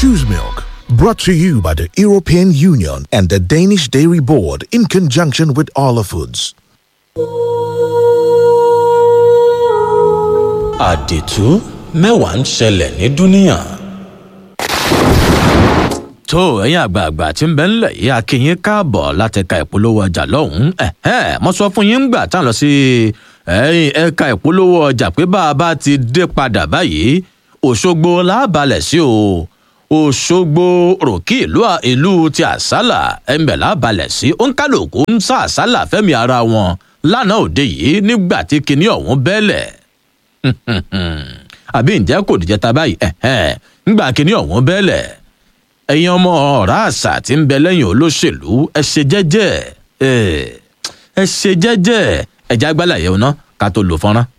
Choose Milk. Brought to you by the European Union and the Danish Dairy Board in conjunction with Arla Foods. àdìtú mẹ́wàá ń ṣẹlẹ̀ ní dúníà. tó ẹ̀yin àgbààgbà tí ń bẹ ńlẹ̀ yìí akínyín káàbọ̀ láti ẹ̀ka ìpolówó ọjà lọ́hùn-ún ẹ̀hẹ́n mo sọ fún yín ńgbà tá à ń lọ sí ẹ̀yìn ẹ̀ka ìpolówó ọjà pé bá a bá ti dé padà báyìí òṣogbo láàbalẹ̀ sí o òṣogbo ròkì ìlú ìlú ti àsálà ẹ̀ńbẹ̀ láàbalẹ̀ sí òǹkàlùkù ń sá àsálà fẹ́mi ara wọn lánàá òde yìí nígbà tí kinní ọ̀hún bẹ́lẹ̀ àbí ǹjẹ́ kò dìjẹ́ ta báyìí ẹ̀hẹ́n ńgbà kinní ọ̀hún bẹ́lẹ̀ ẹ̀yin ọmọ ọ̀rá àṣà tí ń bẹ lẹ́yìn olóṣèlú ẹ ṣe jẹ́jẹ́ ẹ ṣe jẹ́jẹ́ ẹ̀já gbálẹ̀ yẹn ná ká tó lò fọ́nrán.